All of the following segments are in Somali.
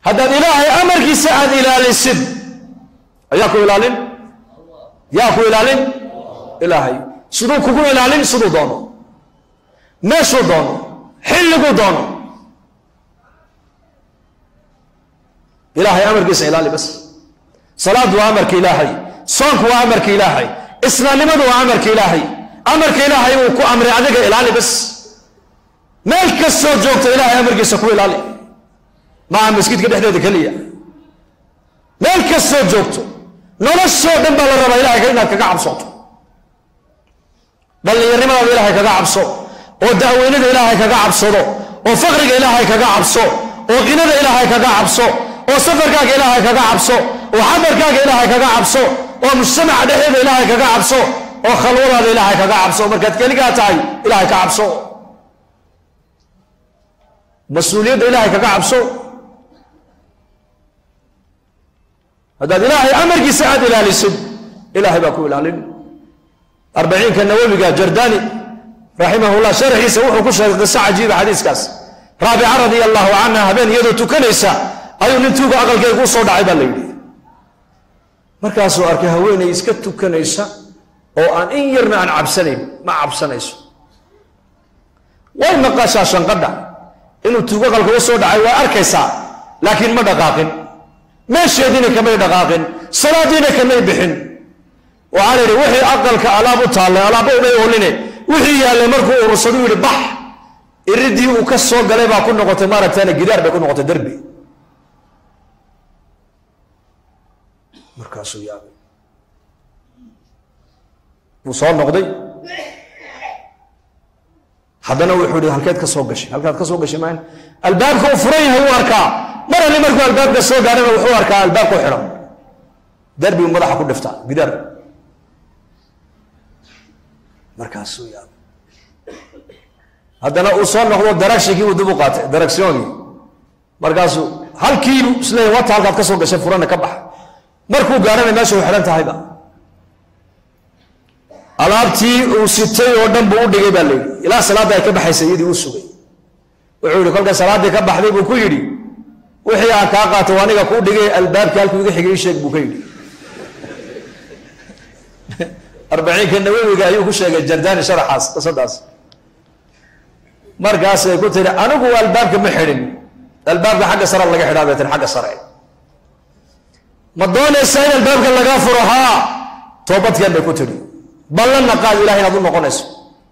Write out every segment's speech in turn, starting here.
haddaad ilaahay amarkiisa aad ilaalisid ayaa ku ilaalin yaa ku ilaalin ilaahay siduu kugu ilaalin siduu doono meeshuu doono xilliguu doono ilaahay amarkiisa ilaali bas salaadu waa amarka ilaahay soonku waa amarka ilaahay islaamnimadu waa amarka ilaahay amarka ilaahay uu ku amray adiga ilaali bas meel kastoo joogto ilaahay amarkiisa ku ilaali maaha maskiidka dhexdeeda keliya meel kastoo joogto noloshoo dhan baa la rabaa ilahay inaad kaga cabsooto dhallinyarnimadaada ilaahay kaga cabso oo da'weynada ilaahay kaga cabsado oo faqriga ilaahay kaga cabso oo qinada ilaahay kaga cabso oo safarkaaga ilaahay kaga cabso oo xadarkaaga ilaahay kaga cabso oo mujtamaca dhexdeeda ilaahay kaga cabso oo khalwadaada ilaahay kaga cabso markaad keligaa tahay ilaahay ka cabso mas-uuliyadda ilaahay kaga cabso haddaad ilaahay amarkiisa aad ilaalisid ilaahay baa ku ilaalin arbaciinka nawawiga jardani raximahullah sharxiisa wuxuu ku sheegay qiso cajiiba xadiiskaas raabica radia allahu canha habeen iyadoo tukanaysa ayuu nin tuuga aqalkeega u soo dhacay baa la yidhi markaasuu arkay haweenay iska tukanaysa oo aan in yarna aan cabsanayn ma cabsanayso way maqashaa shanqadha inuu tuugo aqalka u soo dhacay waa arkaysaa laakiin ma dhaqaaqin meesheediina kamay dhaqaaqin salaadiina kamay bixin waxaa la yidhi wixii aqalka alaab u taallay alaabba umay ooline wixii yaallay markuu urursadu yidhi bax iridii uu ka soo galay baa ku noqotay maaragtana gidaar bay ku noqotay derbi markaasuu yaabay wuu soo noqday haddana wuxuu yihi halkeed ka soo gashay halkaad ka soo gashay maan albaabka uu furan yahay uu arkaa mar ali markuu albaabka soo gaarana wuxuu arkaa albaabka u xidhan derbi uu madaxa ku dhiftaa gidaar markaasuu yaabay haddana uu soo noqdo daragshigii uu dib u qaatay daragsyoonkii markaasuu halkiibu isleeyahy wata halkaad ka soo gashay furana ka baxa markuu gaarana meesha u xidhan tahayba alaabtii uu sitay oo dhan buu u dhigay baa layidhi ilaa salaadda ay ka baxaysa iyadii u sugay wuxuu yihi kolka salaaddii ka baxday buu ku yidhi wixii aan kaa qaato aniga kuu dhigay albaabkii halkuu iga xigay ii sheeg buu ka yidhi arbaciinka nawawiga ayuu ku sheegay jardani sharaxaas qisadaas markaasay ku tiri anigu albaabka ma xidhin albaabka xagga sare laga xidhaa bay tiri xagga sare ma doonaysaa in albaabka lagaa furo haa toobadkeen bay ku tidhi ballanna qaad ilahay inaad u noqonayso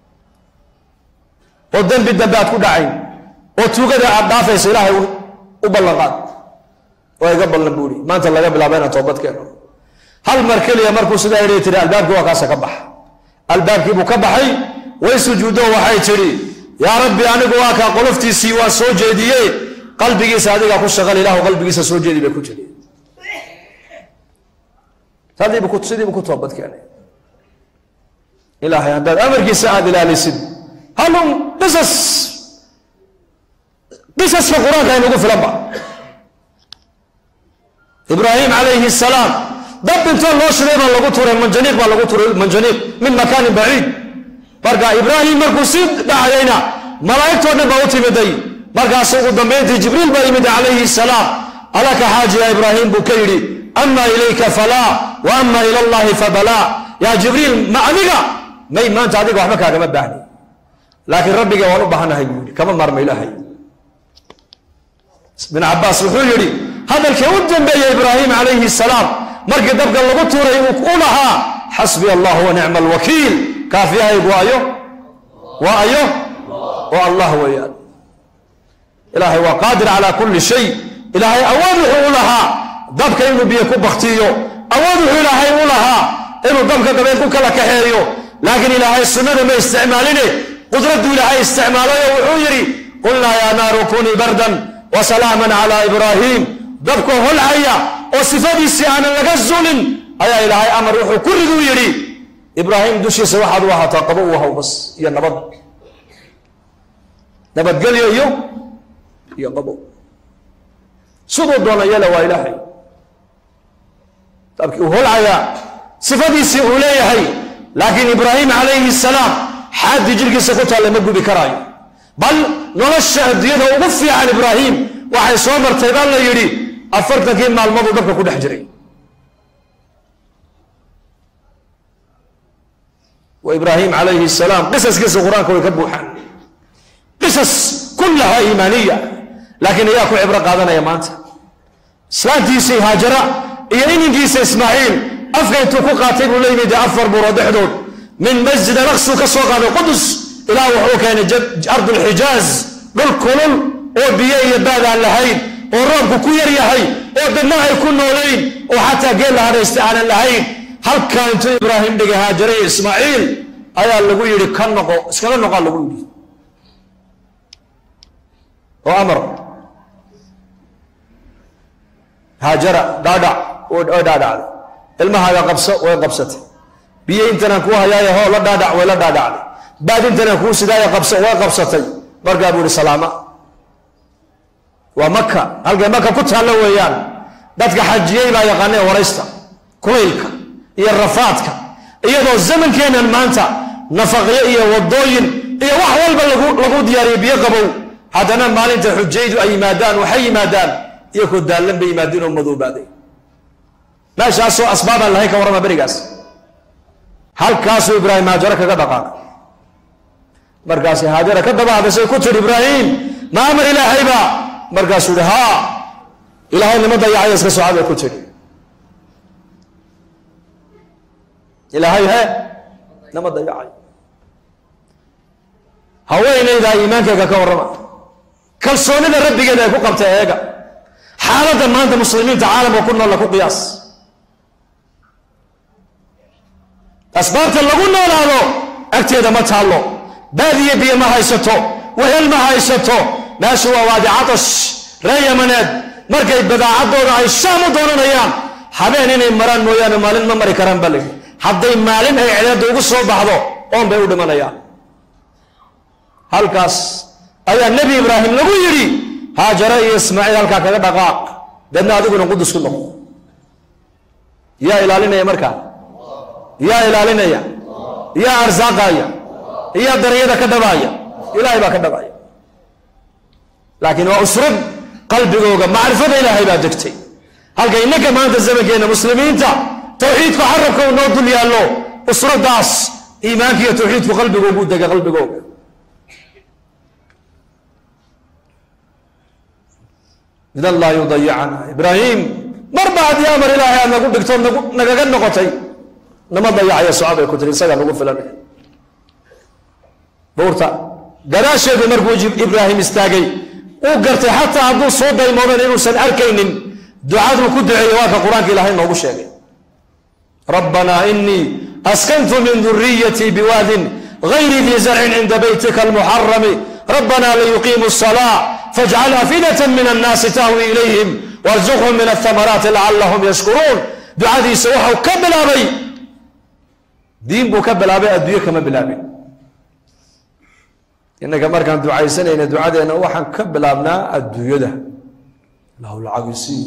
oo dembi dambe aad ku dhacayn oo tuugada aad dhaafayso ilaahay u ballan qaad oo iga ballan buuri maanta laga bilaaba inaan toobad keeno hal mar keliya markuu sidaa idhi tiri albaabkii waa kaasa ka baxa albaabkii buu ka baxay way sujuuddo waxay tidhi yaa rabbi anigu waa kaa qoloftiisii waa soo jeediye qalbigiisa adigaa ku shaqal ilaahu qalbigiisa soo jeedi bay ku tiri sidiibu ku toobad keenay ilaahay haddaad amarkiisa aad ilaalisid halun qisas qisaska qur-aanka aynugu filanba ibraahim calayhi salaam dab intoo loo shiday baa lagu turay manjaniiq baa lagu turay manjaniiq min makaanin baciid marka ibraahim markuu sii dhacayayna malaa'igtoo dhan baa u timiday markaas ugu dambayntii jibriil baa yimid calayhi salaam alaka xaajiya ibraahim buu ka yidhi ama ilayka falaa wa ama ila allahi fabalaa yaa jibriil ma adiga may maanta adiga waxba kaagama baahni laakiin rabbiga waan u baahanahay buu yidhi kama maarma ilaahay bin cabaas wuxuu yidhi hadalkii u dambeeya ibraahim calayhi salaam markii dabka lagu tuuray u lahaa xasbi allah wa nicma alwakiil kaafiyahaygu waayo waa ayo waa allah weeyaan ilaahay waa qaadir calaa kulli shay ilaahay awood wuxuu u lahaa dabka inuu biyo ku baktiyo awood wuxuu ilaahay u lahaa inuu dabka dabeen ku kala kaxeeyo laakiin ilaahay sunnada ma isticmaaline qudraddu ilaahay isticmaalayo wuxuu yidhi qulnaa yaa naaru kunii bardan wa salaaman calaa ibraahiim dabka holcaya oo sifadiisii aanan laga zulin ayaa ilaahay amar wuxuu ku riduu yidhi ibraahim dushiisa waxaad u ahaataa qabo u ahaw bas iyo nabad nabadgelyo iyo iyo qabo siduu doona yela waa ilaahay dabkii uu holcayaa sifadiisii uu leeyahay laakiin ibraahim calayhi salaam xaaddii jirkiisa ku taalla ma gubi karaayo bal nolosha adduunyada ugu fiican ibraahim waxay soo martay baa la yidhi afartankii maalmooduu dabka ku dhex jiray wa ibraahim calayhi salaam qisaskiisa qur-aanka way ka buuxaan qisas kullaha iimaaniya laakiin ayaa ku cibro qaadanaya maanta islaantiisii haajara iyo ininkiisa ismaaciil afka intuu ku qaatay buu la yimid afar buuro dhexdood min masjid alaqsu ka soo qaaday qudus ilaa wuxuu keenay ardulxijaaz dhul kulul oo biyo iyo baad aan lahayn oo roobku ku yar yahay oo dadna ay ku noolayn oo xataa geel la hadhaysta aanan lahayn halkaa intuu ibraahim dhigay haajare iyo ismaaciil ayaa lagu yidhi ka noqo iskaga noqaa lagu yidhi oo amar haajara dhaadhac oo dhaadhacday ilmahaaga qabso way qabsatay biyo intanaan kuu hayaayo hoo la dhaadhac way la dhaadhacday baad intanaan kuu sidaaya qabso way qabsatay markaa buu ihi salaama waa maka halkay maka ku taallo weeyaan dadka xajiyey baa yaqaanee waraysta kulaylka iyo rafaadka iyadoo zamankeennan maanta nafaqyo iyo wadooyin iyo wax walba lagu diyaariyay biyo qabow haddana maalinta xujaydu ay yimaadaan waxay yimaadaan iyakoo daallan bay yimaadeen oo madoobaaday meeshaasoo asbaabaan lahayn ka warrama berigaas halkaasuu ibraahim haajaro kaga dhaqaaqay markaasi haajara ka dabaadasay ku tidhi ibraahim ma amar ilaahayba markaasuu yihi haa ilaahay nima dayacaya iska socod bay ku tidhi ilaahay he nama dayacayo haweenaydaa iimaankeyga ka warrama kalsoonida rabbigeeda ay ku qabtay eega xaaladda maanta muslimiinta caalamka ku noolla ku qiyaas asbaabta lagu noolaado agteeda ma taallo baadiye biyo ma haysato wehel ma haysato meeshu waa waadi catash ree yamaneed markay badaacaddooda ay shaam u doonanayaan habeen inay maraan mooyaane maalin ma mari karaan baa layidhi hadday maalin ay cedeedda ugu soo baxdo oon bay u dhimanayaan halkaas ayaa nebi ibraahim lagu yidhi haajare iyo ismaaciil halkaa kaga dhaqaaq deedna adiguna qudus ku noqo yaa ilaalinaya markaa yaa ilaalinaya yaa arsaaqaya yaa daryada ka dhabaaya ilaahay baa ka dhabaaya laakiin waa usrad qalbigooga macrifada ilaahay baa degtay halka innaka maanta zamankeenna muslimiinta tawxiidku carabka uu noo dul yaallo usradaas iimaanka iyo tawxiidku qalbigoogu dega qalbigooga idan laa yudayicana ibraahim marba haddii amar ilaahay aad nagu dhigto nagaga noqotay nama dayacayo socobay ku tiri isagaa nagu filan buurta gadaasheedu markuu ibraahim istaagay uu gartay xataa hadduu soo daymoodan inuusan arkaynin ducaduu ku duceeyey waa ka qur-aanka ilaahay noogu sheegay rabbanaa inii askantu min duriyatii biwaadin gayri dii zarcin cinda baytika almuxarami rabbanaa liyuqiimu الsalaa fajcal afidata min annaasi tahwi ilayhim warzuqhum min ahamaraati lacalahum yashkuruun ducadiisa waxau ka bilaabay diin buu ka bilaabay adduunyo kama bilaabin innaga markaan ducaysanayna ducadeenna waxaan ka bilaabnaa adduunyada ilaahu lacagisiiyo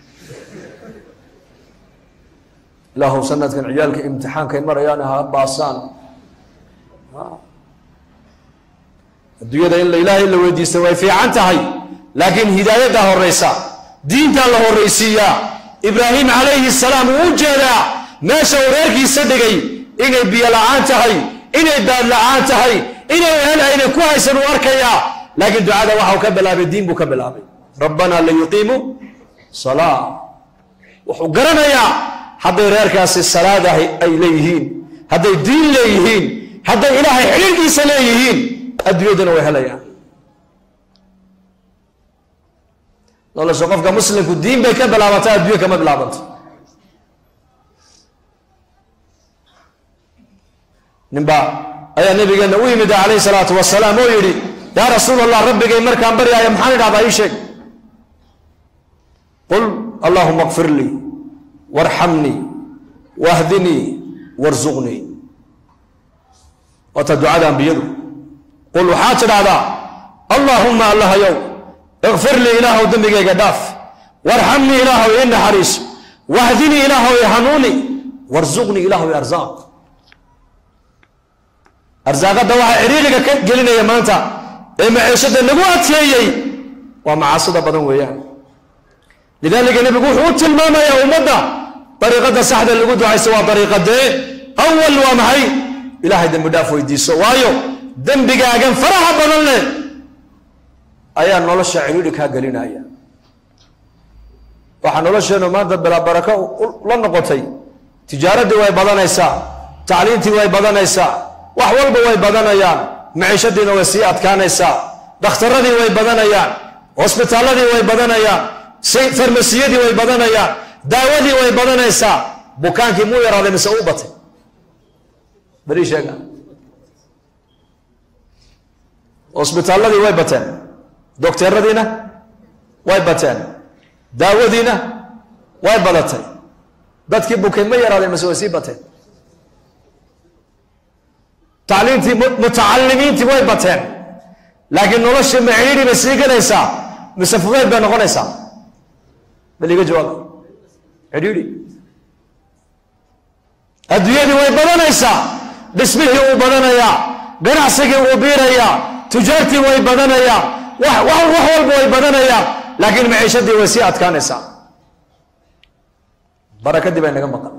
ilaahu sanadkan ciyaalka imtixaankay marayaan ha baasaan adduunyada in ilaahay la weydiista way fiican tahay laakiin hidaayaddaa horeysa diintaa la horraysiiyaa ibraahim calayhi salaam uu u jeedaa meesha uu reerkiisa dhigay inay biyo la-aan tahay inay baad la-aan tahay inay hel ayna ku haysan uu arkayaa laakiin ducada waxau ka bilaabay diin buu ka bilaabay rabbanaa liyuqiimu salaa wuxuu garanayaa hadday reerkaasi salaadahay ay leeyihiin hadday diin leeyihiin hadday ilaahay xidhiirkiisa leeyihiin adduunyadana way helayaan nolosha qofka muslimku diin bay ka bilaabantaa adduunya kama bilaabanto ninba ayaa nabigeena u yimid calayhi salaatu wasalaam oo yidhi yaa rasuul allah rabbigay markaan baryaaya maxaan idhahdaa ii sheeg qul allahuma kfir lii warxamnii wahdinii warzuqnii waata ducada ambiyadu qul waxaad tidhahdaa allaahumma allahayow ikfir lii ilaahow dembigayga dhaaf warxamnii ilaahow ii naxariiso wahdinii ilaahow i hanuuni warzuqnii ilaahow i arsaaq arsaaqadda waxaa ciriiriga ka gelinaya maanta ee maciishada nagu adkeeyey waa macaasida badan weeyaan lidaalika nebigu wuxuu u tilmaamayaa ummadda dariiqada saxda lagu ducaysto waa dariiqadee awal waa maxay ilaahay dembi dhaaf weydiiso waayo dembigaagan faraha badan leh ayaa nolosha cidhiidhi kaa gelinaya waxaa nolosheennu maanta bilaa barako la noqotay tijaaraddii way badanaysaa tacliintii way badanaysaa wax walba way badanayaan maciishadiina way sii adkaanaysaa dhakhtaradii way badanayaan hosbitaalladii way badanayaan farmasiyadii way badanayaan daawadii way badanaysaa bukaankii muu yaraaday mise u batay beri sheega hosbitaalladii way bateen dokteeradiina way bateen daawadiina way badatay dadkii bukay ma yaraadeen mise way sii bateen tacliintii mutacalimiintii way bateen laakiin noloshii ma cidhiidhi bay sii galaysaa mise fudeyd bay noqonaysaa bal iga jawaaba cidhiidhi adduunyadii way badanaysaa dhismihii uu badanayaa ganacsigii uu biirayaa tujaartii way badanayaa wax wax walba way badanayaa laakiin maciishadii way sii adkaanaysaa barakadii bay naga maqan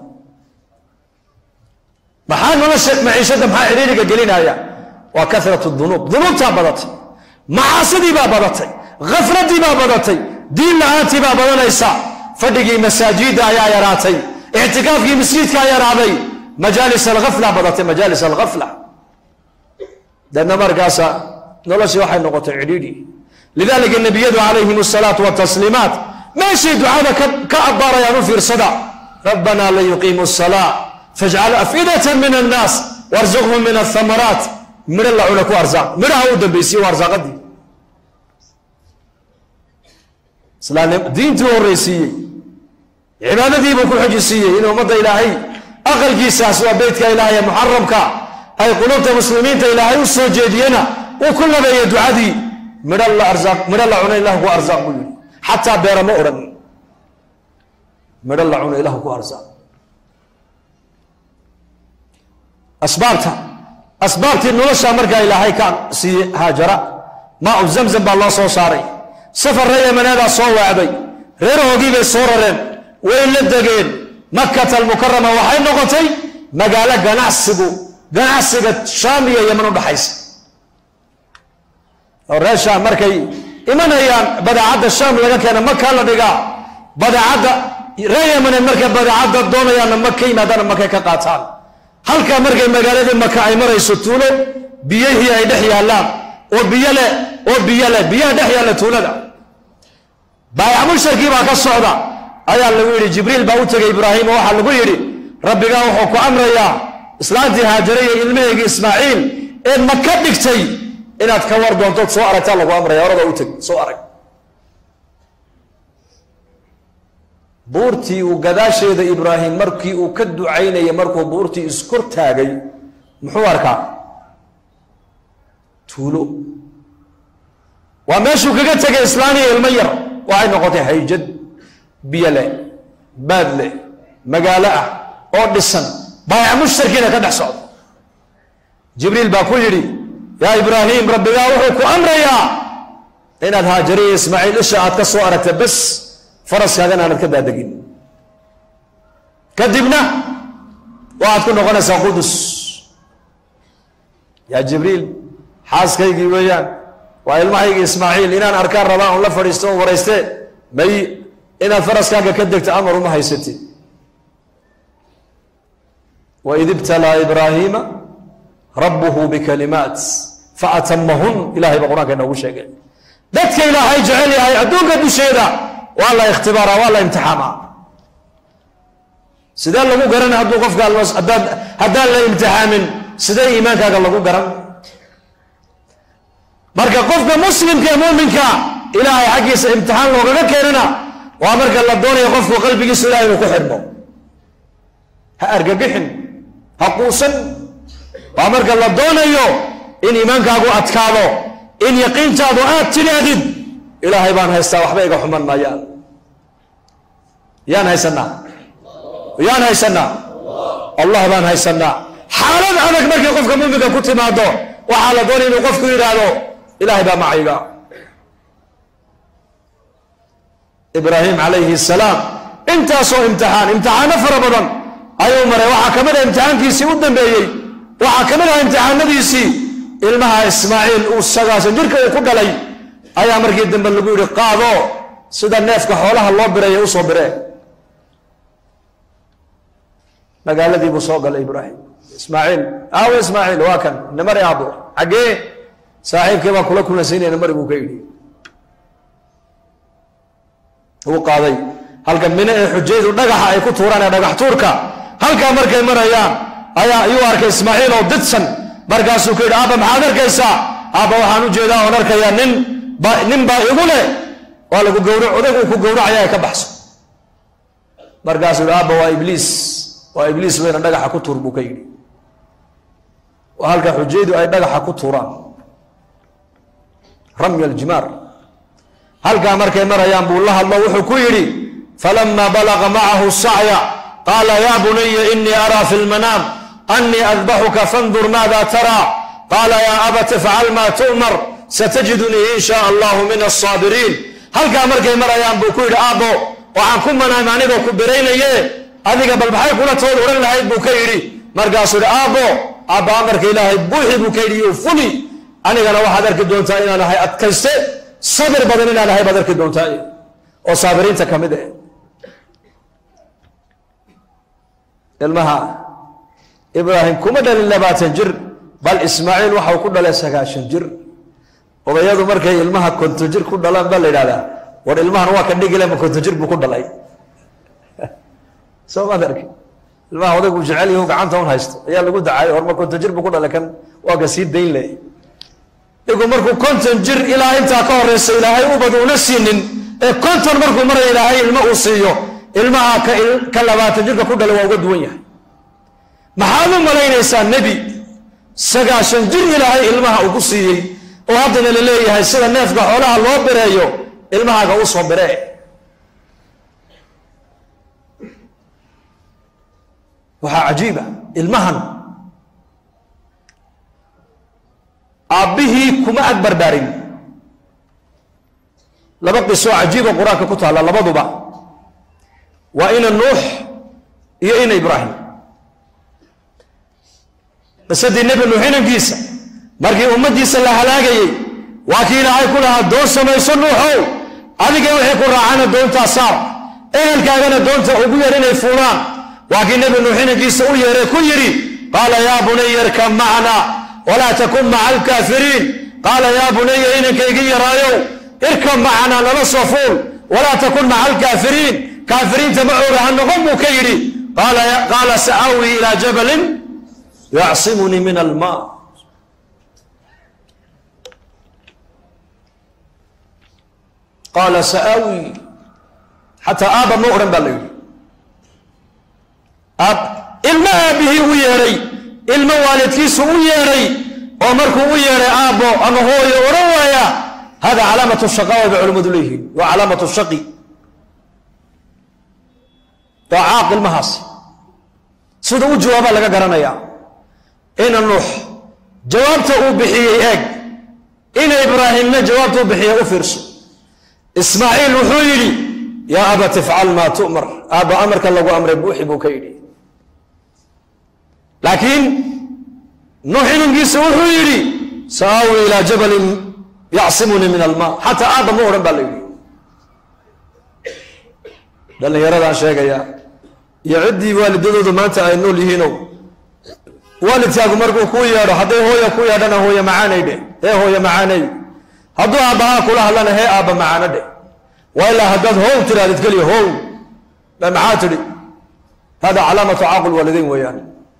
maxaa nolosha maciishada maxaa cidhiiriga gelinaya waa karat dunuub dunuubtaa badatay macaasidii baa badatay khafladii baa badatay diin la-aantii baa badanaysa fadhigii masaajida ayaa yaraatay ictikaafkii masjidkaa yaraaday majaalis alafla badatay majaalis alafla deedna markaasa noloshii waxay noqotay cidhiidhi lidalika nabiyadu calayhim asalaatu watasliimaat meeshay ducada ka abbaarayaan u fiirsada rabbana lan yuqiimu salaa fajcal afidata min annaas warzuqhum min athamaraat midho la cuna ku arsaaq midhaha u dambaysiye waa arsaaqadii islaamnim diintii u horreysiiyey cibaadadiibuu ku xojisiiyey in ummadda ilaahay aqalkiisaas waa beytka ilaahay ee muxaramka ay qulubta muslimiinta ilaahay u soo jeediyena uu ku labeeyey ducadii midho la arsaaq midho la cuna ilahu ku arsaaq buu yihi xataa beera ma odhan midho la cuna ilahu ku arsaaq asbaabta asbaabtii nolosha markaa ilaahay ka siiyey haajara maa u zamzam baa loo soo saaray safar reer yamaneedaa soo waacday reerahoogii bay soo rareen way la degeen makata almukarama waxay noqotay magaalo ganacsigu ganacsiga shaam iyo yaman u dhaxaysa oo reer shaam markay imanayaan badeecadda shaam laga keena makaa la dhigaa badeecadda reer yamaneed markay badeecadda doonayaanna maka yimaadaana makay ka qaataan halkaa markay magaaladii maka ay marayso tuulo biyihii ay dhex yaallaan oo biyo leh oo biyo leh biyaha dhex yaalla tuulada baayac musharkii baa ka socda ayaa lagu yidhi jibriil baa u tegay ibraahim oo waxaa lagu yidhi rabbigaa wuxuu ku amrayaa islaantii haajare iyo ilmaheygii ismaaciil ee maka dhigtay inaad ka war doontood soo aragtaa lagu amraya orada u teg soo arag buurtii uu gadaasheeda ibraahim markii uu ka ducaynayay markuu buurtii iskor taagay muxuu arkaa tuulo waa meeshuu kaga tegay islaaniya ilmo yar waxay noqotay hayjad biyo leh baad leh magaalo ah oo dhisan baayac mushtarkiina ka dhex socda jibriil baa ku yidhi yaa ibraahim rabbigaa wuxuu ku amrayaa inaad haajariya ismaaciil isha aad ka soo aragta bas faraskaagana aanad ka daadegin kadibna waxaad ku noqonaysaa qudus yaa jibriil xaaskaygii weeyaan waa ilmahaygii ismaaciil inaan arkaan rabaa un la fadhiisto un warayste may inaad faraskaaga ka degto amar uma haysatid waid ibtalaa ibraahiima rabbuhu bikalimaat faatamahun ilahay baa qur-aanka inoogu sheegay dadka ilaahay jecel yahay adduunka dusheeda waa la ikhtibaara waa la imtixaamaa sidee lagu garan hadduu qofka haddaan la imtixaamin sidee iimaankaaga lagu garan marka qofka muslimka ee muminka ilaahay xaggiisa imtixaan loogaga keenana waa marka la doonayo qofku qalbigiisa ilahay inuu ku xidhmo ha argagixin ha quusan waa marka la doonayo in iimaankaagu adkaado in yaqiintaadu aad tidhaahdid ilaahay baan haystaa waxba iga xuman maayaan yaan haysanaa yaan haysanaa allah baan haysanaa xaalad adag markay qofka muminka ku timaado waxaa la doonaya inuu qofku yidhaahdo ilaahay baa macayga ibraahim calayhi salaam intaasoo imtixaan imtixaano fara badan ayuu maray waxaa ka mid ah imtixaankiisii u dambeeyey waxaa ka mid ah imtixaanadiisii ilmaha ismaaciil uu sagaasan jirka uu ku dhalay ayaa markii dambe lagu yidhi qaado sida neefka xoolaha loo biraya usoo biree magaaladii buu soo galay ibraahim ismaaciil aawo ismaaciil waa kan namari aabo xaggee saaxiibkii baa kula kulansaynaya namari buu ka yidhi uu qaaday halka mine ee xujaydu dhagaxa ay ku tuuraan ee dhagax tuurka halkaa markay marayaan ayaa ayuu arkay ismaaciil oo didsan markaasuu ku yidhi aabba maxaad arkaysaa aabba waxaan u jeedaa oon arkayaa nin ba nin baa igu leh waa lagu gawra odag uu ku gawracaya ka baxso markaasuu yidhi aabba waa ibliis waa ibliis weyna dhagaxa ku tuur buu ka yidhi waa halka xujaydu ay dhagaxa ku tuuraan ramya aljimaar halkaa markay marayaan buu la hadlo wuxuu ku yidhi falama balaga macahu sacya qaala ya bunaya inii araa fi lmanaam anii adbaxuka fandur maada taraa qaala ya abat ifcal ma tu'mar satajidunii in shaa allahu min asaabiriin halkaa markay marayaan buu ku yidhi aabbo waxaan ku manaama anigoo ku biraynaye adiga bal maxay kula tood odhan lahayd buu ka yidhi markaasuu yidhi aabbo aabba amarka ilaahay buuxi buu ka yidhi iyo fuli anigana waxaad arki doontaa inaan ahay adkayste sabir badan inaan ahay baad arki doontaa oo saabiriinta ka mid ah ilmaha ibraahim kuma dhalin labaatan jir bal ismaaciil waxau ku dhalay sagaashan jir odayadu markay ilmaha konton jir ku dhalaan baa la yidhahdaa war ilmahan waa ka dhigile ma konton jir buu ku dhalay soo maad arki ilmaha odaygu jecel yahu gacanta un haysto ayaa lagu dacaayay hor ma konton jir buu ku dhalay kan waa ka sii dayn leh igu markuu konton jir ilaa intaa ka horeysa ilaahay ubad una siinin ee konton markuu maraya ilaahay ilmo uu siiyo ilmaha ka labaatan jirka ku dhala waa uga duwan yahay maxaad u malaynaysaa nebi sagaashan jir ilaahay ilmaha uu ku siiyey oo haddana la leeyahay sida neefka xoolaha loo bireeyo ilmahaaga u soo biree waxaa cajiiba ilmahan aabbihii kuma ag barbaarin laba qisoo cajiiba qur-aanka ku taalla labaduba waa ina nuux iyo ina ibraahim qisadii nebi nuux inankiisa markii ummaddiisa la halaagayey waa kii ilaahay ku lahaa doon samayso nuuxow adiga wixii ku raacana doontaa saar ehelkaagana doonta ugu yar inay fuulaan waa kii nebi nuux inankiisa u yeeray ku yidhi qaala yaa bunaya irkab macna walaa takun maca alkaafiriin qaala yaa bunaya inankaygi yaraayow irkab macanaa nala soo fuul walaa takun maca alkaafiriin kaafiriinta macooga ha noqon buu ka yidhi qaala sa'aawi ilaa jabalin yacsimunii min alma qaala sa'aawi xataa aaba ma odhan baa la yidhi ilmo aabihii u yeedhay ilmo waalidkiisu u yeedhay oo markuu u yeedhay aabbo ama hooyo odhan waaya hada calaamatu shaqaawa bay culimmadu leeyihiin waa calaamatu shaqi waa caaq ilmahaas sida u jawaabaa laga garanayaa ina nuux jawaabta uu bixiyey eeg ina ibraahimna jawaabta u bixiyey u fiirso ismaaciil wuxuu yidhi yaa abat ifcal maa tu'mar aabba amarka lagu amray buuxi buu ka yidhi laakiin nuux inankiisa wuxuu yidhi saawi ilaa jabalin yacsimunii min alma xataa aabba ma odhan baa la yidhi dhallinyaradaan sheegaya iyo ciddii waalidadoodu maanta ay nool yihiinow waalidkaagu markuu kuu yeedho hadday hooya ku yeedhana hooye macaanay dheh hee hooye macaanay hadduu aabbahaa kula hadlana hee aabba macaano dheh waa ilaa haddaad how tirahdid keliya how maxaa tidhi hada calaamatu caaqul waalidayn weeyaan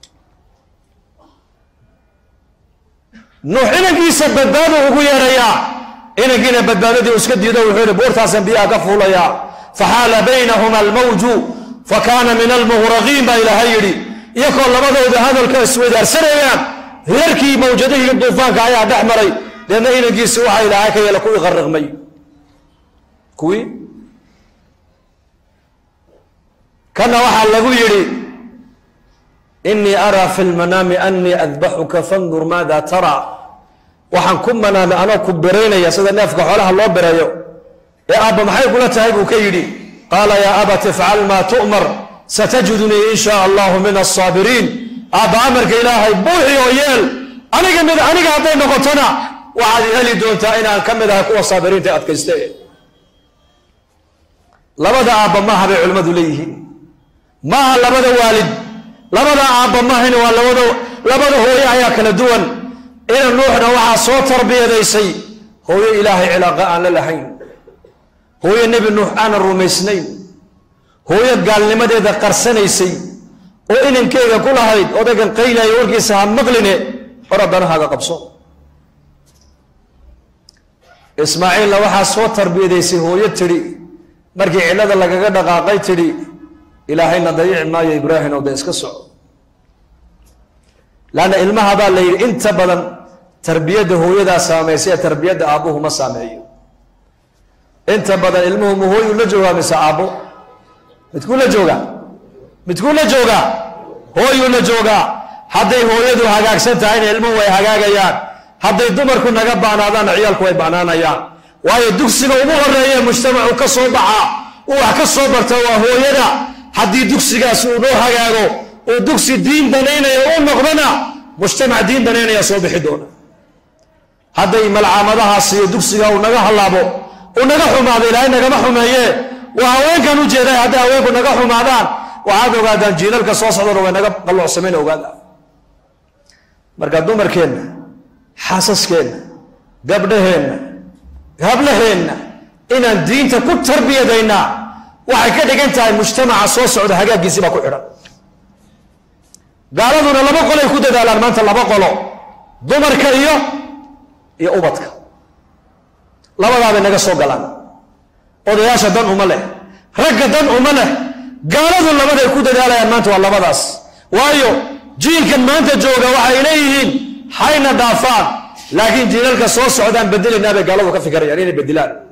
nuux inankiisa badbaado ugu yeedhayaa inankiina badbaadadii iska diido wuxuu yihi buurtaasaan biyaha ka fuulayaa faxaala baynahuma almawju fakaana min almuhraqiin baa ilaahay yidhi iyakoo labadooda hadalka isweydaarsanayaan reerkii mawjadihii duufaanka ayaa dhex maray deedna inankiisi waxaa ilaahay ka yeela kuwii qarriqmay kuwii kana waxaa lagu yidhi inii araa fi lmanaami anii adbaxuka fandur maada taraa waxaan ku manaamay anoo ku beraynaya sida neefka xoolaha loo bereeyo ee aabba maxay kula tahay buu ka yidhi qaala yaa abat ifcal maa tu'mar satajidunii in shaa allahu min asaabiriin aabba amarka ilaahay buuxi oo yeel aniga mid aniga hadday noqotona waxaad heli doontaa inaan ka mid ahay kuwa saabiriinta adkayste labada aabba maaha bay culimmadu leeyihiin maaha labada waalid labada aabba maahayna waa labada labada hooye ayaa kala duwan ina nuuxna waxaa soo tarbiyadaysay hooyo ilaahay cilaaqa aan la lahayn hooyo nebi nuux aanan rumaysnayn hooyo gaalnimadeeda qarsanaysay oo inankeyga ku lahayd odaygan qaylaya warkiisa ha maqline or addanahaaga qabso ismaaciilna waxaa soo tarbiyadaysay hooyo tidhi markii cillada lagaga dhaqaaqay tidhi ilaahayna dayici maayo ibraahim oo dee iska soco laanna ilmaha baa la yidhi inta badan tarbiyadda hooyadaa saamaysa ee tarbiyadda aabbuhu ma saameeyo inta badan ilmuhu ma hooyuu la joogaa mise aabbo midkuu la joogaa midkuu la joogaa hooyuu la joogaa hadday hooyadu hagaagsan tahayna ilmuhu way hagaagayaan hadday dumarku naga baanaadaanna ciyaalku way banaanayaan waayo dugsiga ugu horeeye mujtamacu ka soo baxaa uu wax ka soo barta waa hooyada haddii dugsigaasi uu noo hagaago uu dugsi diin danaynaya u noqdona mujtamac diin danaynaya soo bixi doona hadday malcaamadahaas iyo dugsiga uu naga hallaabo uu naga xumaado ilaahay nagama xumeeye waa haweenkan u jeeday hadday haweenku naga xumaadaan waxaad ogaadaan jiilalka soo socdana way naga qalloocsamayna ogaada marka dumarkeenna xaasaskeenna gabdhaheenna hablaheenna inaan diinta ku tarbiyadaynaa waxay ka dhigan tahay mujtamaca soo socda hagaaggiisii baa ku xidhan gaaladuna laba qolay ku dadaalaan maanta laba qolo dumarka iyo iyo ubadka labadaabay naga soo galaan odayaasha dan uma leh ragga dan uma leh gaaladu labaday ku dadaalayaan maanta waa labadaas waayo jiilkan maanta jooga waxay leeyihiin hayna dhaafaan laakiin jiilalka soo socdaan bedelaynaabay gaaladu ka fikirayaan inay bedelaan